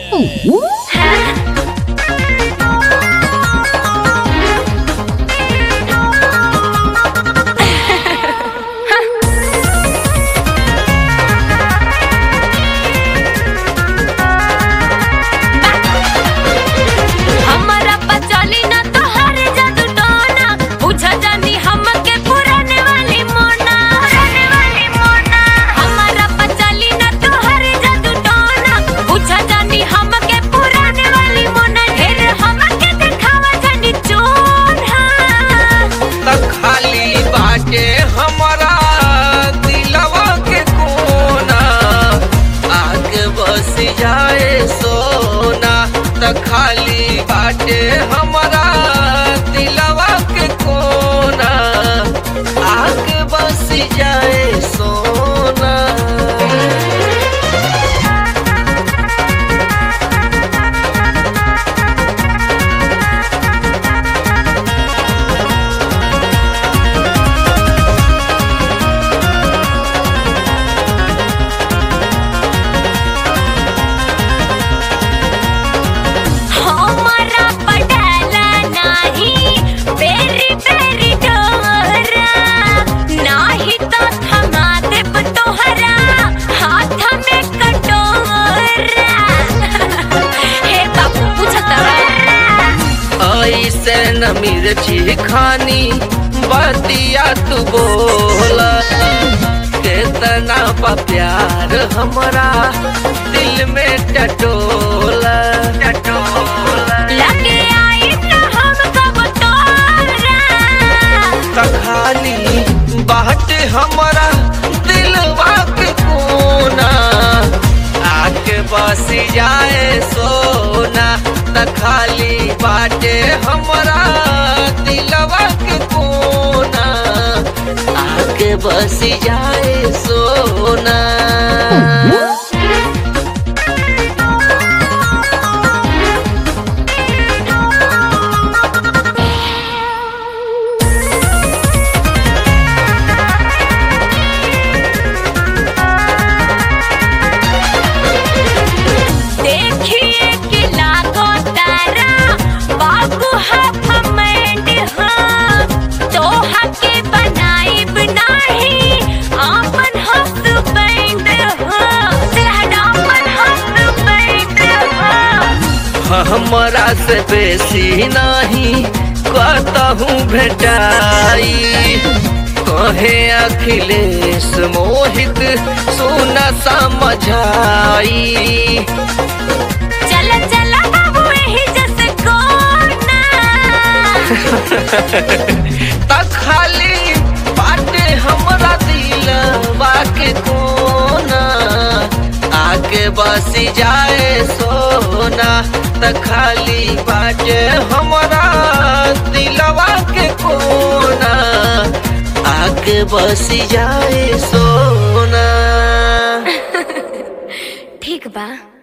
हमरा पचली ना तोहर जादू टोना बुझा जानी हमके पुराने वाली मोना पुराने वाली मोना हमरा पचली ना तोहर जादू टोना बुझा जानी हमके पुराने वाली मोना ढेर हमके दिखावा जानी चोना त खाली बाटे हमरा दिलवा के कोना आगे बस जाए सोना त खाली बाटे हमरा दिलवा के कोना आगे बस जाए सोना हमरा पटाला नाही बेरी बेरी डोरा नाही तो थमा देब तोहरा हाथ में कटोरा हे बाबू पूछत ऐसे न मिर्ची खानी बतिया तू बोल केतना बा प्यार हमरा दिल में टटोला टटोला लगे आई न हम कब तोरा त खाली बाट हमरा दिलवा के कोना आके बस जाए सोना त खाली बाटे हमरा दिलवा के कोना आके बस जाए सोना देखिए कि लागो तारा बाबू हाफ मैंड हाँ तोहा के बनाइब नाही आपन हस्बैंड हाँ अपन हस्बैंड हाँ हमरा से बेसी नहीं कतहूँ भेटाई कहे अखिलेश मोहित सुन समझाई चल चल बाबू यही जैसे कोना त खाली बाटे हमरा दिलवा के कोना आगे बस जाए सोना त खाली बाटे हमरा दिलवा के कोना आगे बस जाए सोना ठीक बा